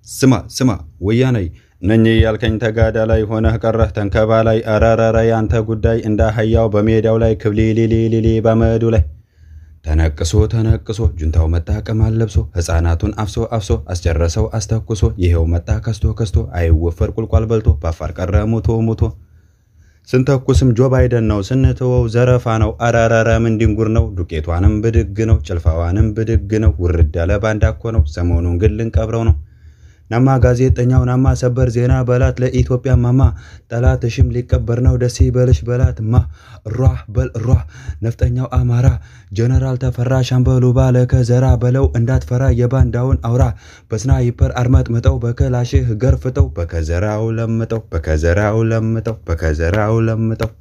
ስማ ስማ ወያኔ ነኝ ያልከኝ ተጋዳ ላይ ሆነህ ቀረህ ተንከባ ላይ አረረረ ያንተ ጉዳይ እንደ አህያው በሜዳው ላይ ክብሊሊሊሊሊ በመዱ ላይ ተነቅሶ ተነቅሶ ጁንታው መጣ ቅማል ለብሶ ሕፃናቱን አፍሶ አፍሶ አስጨረሰው አስተኩሶ ይሄው መጣ ከስቶ ከስቶ አይወፈር ቁልቋል በልቶ በአፋር ቀረ ሙቶ ሙቶ ስንተኩስም ጆ ባይደን ነው ስንትወው ዘረፋ ነው አረረረ ምን ድንጉር ነው ዱቄቷንም ብድግ ነው ጭልፋዋንም ብድግ ነው ውርድ ያለ ባንዳ እኮ ነው ሰሞኑን ግን ልንቀብረው ነው ናማ ጋዜጠኛው ናማ ሰበር ዜና በላት ለኢትዮጵያ ማማ ጠላትሽም ሊቀበር ነው ደስ ይበልሽ በላት ማ ሯ በል ሯ ነፍጠኛው አማራ ጀነራል ተፈራ ሻምበሉ ባለ ከዘራ በለው እንዳትፈራ የባንዳውን አውራ በስናይፐር አርመጥምጠው በከላሽህ ገርፍጠው በከዘራው ለምጠው በከዘራው ለምጠው በከዘራው ለምጠው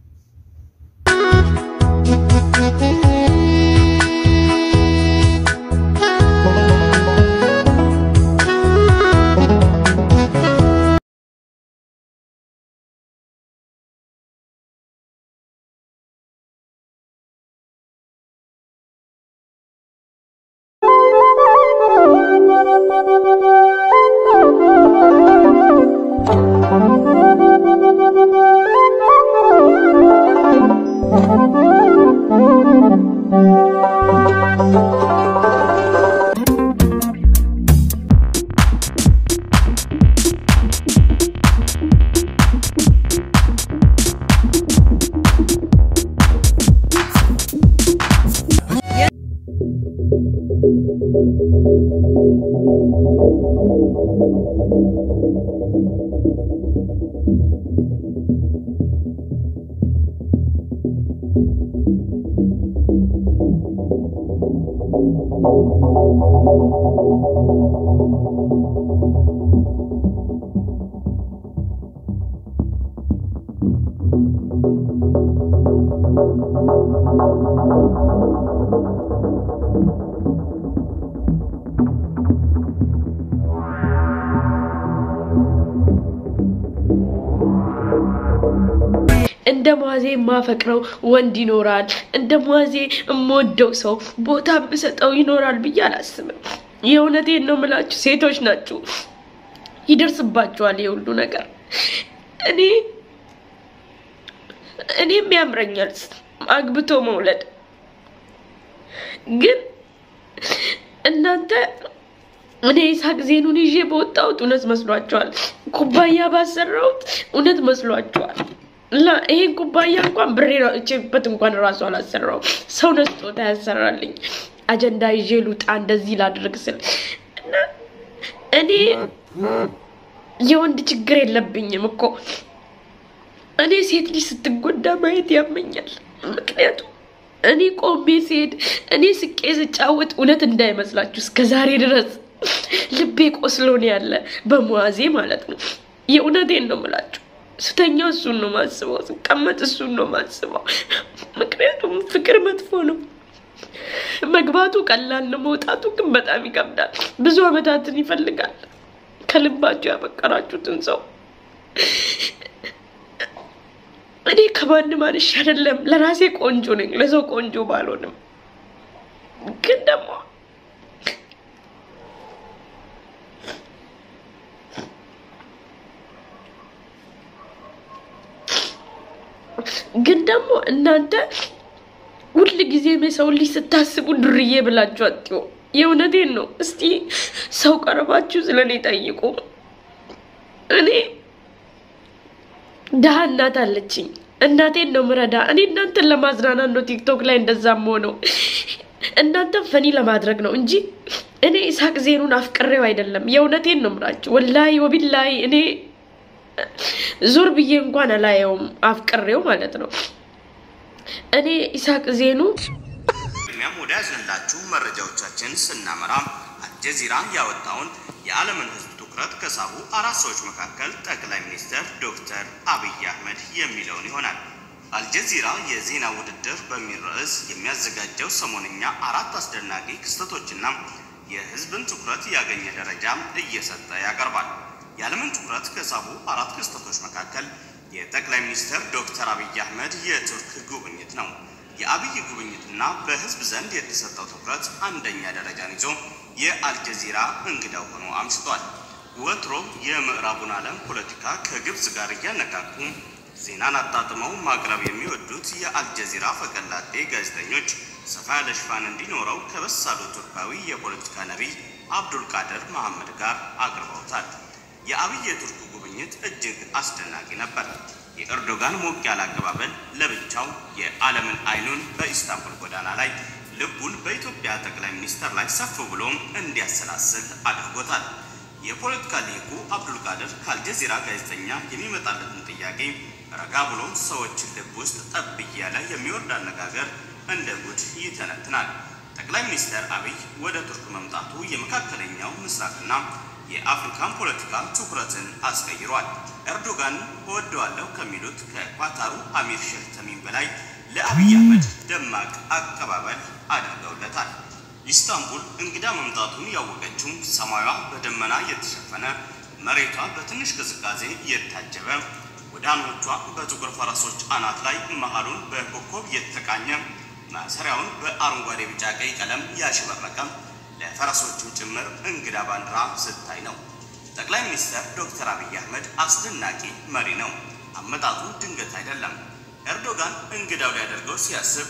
እንደ ሟዜ የማፈቅረው ወንድ ይኖራል፣ እንደ ሟዜ የምወደው ሰው ቦታ የምሰጠው ይኖራል ብዬ አላስብም። የእውነቴን ነው የምላችሁ፣ ሴቶች ናችሁ፣ ይደርስባችኋል የሁሉ ነገር። እኔ እኔም ያምረኛል አግብቶ መውለድ፣ ግን እናንተ እኔ ይስሐቅ ዜኑን ይዤ በወጣሁት እውነት መስሏችኋል። ኩባያ ባሰራሁት እውነት መስሏችኋል። እና ይሄን ኩባያ እንኳን ብሬ እችበት እንኳን እራሱ አላሰራው ሰው ነስጦታ ያሰራልኝ አጀንዳ ይዤ ልውጣ እንደዚህ ላድርግ ስል እና እኔ የወንድ ችግር የለብኝም እኮ እኔ ሴት ልጅ ስትጎዳ ማየት ያመኛል። ምክንያቱም እኔ ቆሜ ስሄድ እኔ ስቄ ስጫወት እውነት እንዳይመስላችሁ እስከ ዛሬ ድረስ ልቤ ቆስሎ ነው ያለ በመዋዜ ማለት ነው። የእውነቴን ነው የምላችሁ። ስተኛው እሱን ነው ማስበው፣ ስቀመጥ እሱን ነው ማስበው። ምክንያቱም ፍቅር መጥፎ ነው። መግባቱ ቀላል ነው፣ መውጣቱ ግን በጣም ይከብዳል። ብዙ ዓመታትን ይፈልጋል። ከልባችሁ ያፈቀራችሁትን ሰው እኔ ከማንም አንሽ አይደለም፣ ለራሴ ቆንጆ ነኝ፣ ለሰው ቆንጆ ባልሆንም ግን ደግሞ ግን ደግሞ እናንተ ሁል ጊዜም የሰው ልጅ ስታስቡ ዱርዬ ብላችሁ አትዩ። የእውነቴን ነው። እስቲ ሰው ቀርባችሁ ስለ እኔ ጠይቁ። እኔ ድሀ እናት አለችኝ። እናቴን ነው ምረዳ። እኔ እናንተን ለማዝናናት ነው ቲክቶክ ላይ እንደዛም ሆነው እናንተን ፈኒ ለማድረግ ነው እንጂ እኔ ይስሐቅ ዜኑን አፍቅሬው አይደለም። የእውነቴን ነው ምራችሁ። ወላሂ ወቢላሂ እኔ ዞር ብዬ እንኳን አላየውም አፍቅሬው ማለት ነው። እኔ ይስሐቅ ዜኑ ቅድሚያም ወደ ያዝንላችሁ መረጃዎቻችን ስናመራ አልጀዚራ ያወጣውን የዓለምን ሕዝብ ትኩረት ከሳቡ አራት ሰዎች መካከል ጠቅላይ ሚኒስትር ዶክተር አብይ አህመድ የሚለውን ይሆናል። አልጀዚራ የዜና ውድድር በሚል ርዕስ የሚያዘጋጀው ሰሞንኛ አራት አስደናቂ ክስተቶችና የሕዝብን ትኩረት ያገኘ ደረጃ እየሰጠ ያቀርባል። የዓለምን ትኩረት ከሳቡ አራት ክስተቶች መካከል የጠቅላይ ሚኒስትር ዶክተር አብይ አህመድ የቱርክ ጉብኝት ነው። የአብይ ጉብኝትና በህዝብ ዘንድ የተሰጠው ትኩረት አንደኛ ደረጃን ይዞ የአልጀዚራ እንግዳው ሆኖ አምሽቷል። ወትሮም የምዕራቡን ዓለም ፖለቲካ ከግብፅ ጋር እያነካኩ ዜናን አጣጥመው ማቅረብ የሚወዱት የአልጀዚራ ፈቀላጤ ጋዜጠኞች ሰፋ ያለ ሽፋን እንዲኖረው ከበሳሉ ቱርካዊ የፖለቲካ ነቢይ አብዱልቃድር መሐመድ ጋር አቅርበውታል። የአብይ የቱርክ ጉብኝት እጅግ አስደናቂ ነበር። የኤርዶጋን ሞቅ ያለ አቀባበል ለብቻው የዓለምን አይኑን በኢስታንቡል ጎዳና ላይ ልቡን በኢትዮጵያ ጠቅላይ ሚኒስትር ላይ ሰፍ ብሎም እንዲያሰላስል አድርጎታል። የፖለቲካ ሊቁ አብዱልቃድር ከአልጀዚራ ጋዜጠኛ የሚመጣለትን ጥያቄ ረጋ ብሎ ሰዎችን ልብ ውስጥ ጠብ እያለ የሚወርድ አነጋገር እንደ ጉድ ይተነትናል። ጠቅላይ ሚኒስትር አብይ ወደ ቱርክ መምጣቱ የመካከለኛው ምስራቅና የአፍሪካን ፖለቲካ ትኩረትን አስቀይሯል። ኤርዶጋን እወደዋለሁ ከሚሉት ከኳታሩ አሚር ሼህ ተሚም በላይ ለአብይ አህመድ ደማቅ አቀባበል አድርገውለታል። ኢስታንቡል እንግዳ መምጣቱን ያወቀችው ሰማያዋ በደመና የተሸፈነ መሬቷ በትንሽ ቅዝቃዜ የታጀበ ጎዳናዎቿ በጥቁር ፈረሶች አናት ላይ መሃሉን በኮከብ የተቃኘ ማሰሪያውን በአረንጓዴ ቢጫ ቀይ ቀለም ያሸበረቀ ለፈረሶቹም ጭምር እንግዳ ባንዲራ ስታይ ነው። ጠቅላይ ሚኒስትር ዶክተር አብይ አህመድ አስደናቂ መሪ ነው። አመጣጡ ድንገት አይደለም። ኤርዶጋን እንግዳው ሊያደርገው ሲያስብ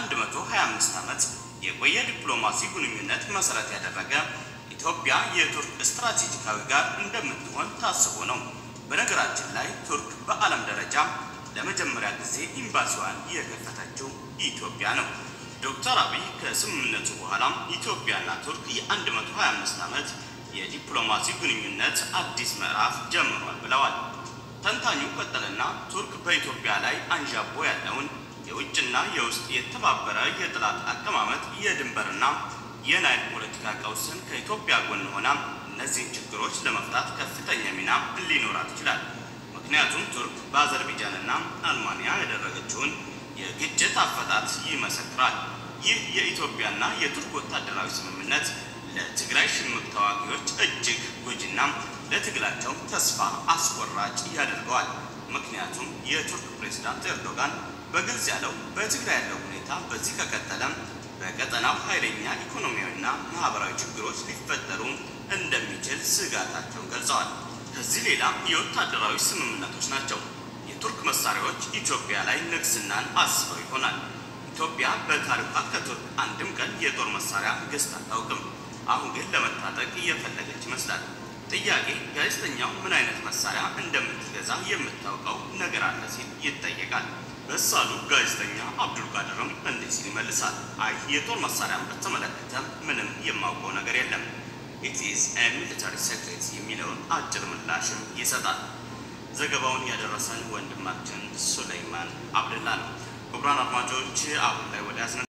የ125 ዓመት የቆየ ዲፕሎማሲ ግንኙነት መሰረት ያደረገ ኢትዮጵያ የቱርክ ስትራቴጂካዊ ጋር እንደምትሆን ታስቦ ነው። በነገራችን ላይ ቱርክ በዓለም ደረጃ ለመጀመሪያ ጊዜ ኤምባሲዋን የከፈተችው ኢትዮጵያ ነው። ዶክተር አብይ ከስምምነቱ በኋላም ኢትዮጵያና ቱርክ የ125 ዓመት የዲፕሎማሲ ግንኙነት አዲስ ምዕራፍ ጀምሯል ብለዋል። ተንታኙ ቀጠልና ቱርክ በኢትዮጵያ ላይ አንዣቦ ያለውን የውጭና የውስጥ የተባበረ የጠላት አቀማመጥ የድንበርና የናይል ፖለቲካ ቀውስን ከኢትዮጵያ ጎን ሆና እነዚህን ችግሮች ለመፍታት ከፍተኛ ሚና ሊኖራት ይችላል። ምክንያቱም ቱርክ በአዘርቤጃንና አልማንያ ያደረገችውን የግጭት አፈታት ይመሰክራል። ይህ የኢትዮጵያና የቱርክ ወታደራዊ ስምምነት ለትግራይ ሽምቅ ተዋጊዎች እጅግ ጎጂና ለትግላቸው ተስፋ አስቆራጭ ያደርገዋል። ምክንያቱም የቱርክ ፕሬዝዳንት ኤርዶጋን በግልጽ ያለው በትግራይ ያለው ሁኔታ በዚህ ከቀጠለ በቀጠናው ኃይለኛ ኢኮኖሚያዊና ማህበራዊ ችግሮች ሊፈጠሩ እንደሚችል ስጋታቸውን ገልጸዋል። ከዚህ ሌላ የወታደራዊ ስምምነቶች ናቸው። የቱርክ መሳሪያዎች ኢትዮጵያ ላይ ንግስናን አስበው ይሆናል። ኢትዮጵያ በታሪኳ ከቱርክ አንድም ቀን የጦር መሳሪያ ገዝታ አታውቅም። አሁን ግን ለመታጠቅ እየፈለገች ይመስላል። ጥያቄ ጋዜጠኛው ምን አይነት መሳሪያ እንደምትገዛ የምታውቀው ነገር አለ ሲል ይጠየቃል። በሳሉ ጋዜጠኛ አብዱልቃድርም እንዲህ ሲል ይመልሳል። አይ የጦር መሳሪያን በተመለከተ ምንም የማውቀው ነገር የለም ኢት ኢዝ ኤ ሚሊታሪ ሴክሬት የሚለውን አጭር ምላሽም ይሰጣል። ዘገባውን ያደረሰን ወንድማችን ሱለይማን አብደላ ነው። ክቡራን አድማጮች አሁን ላይ ወደ ያዝነ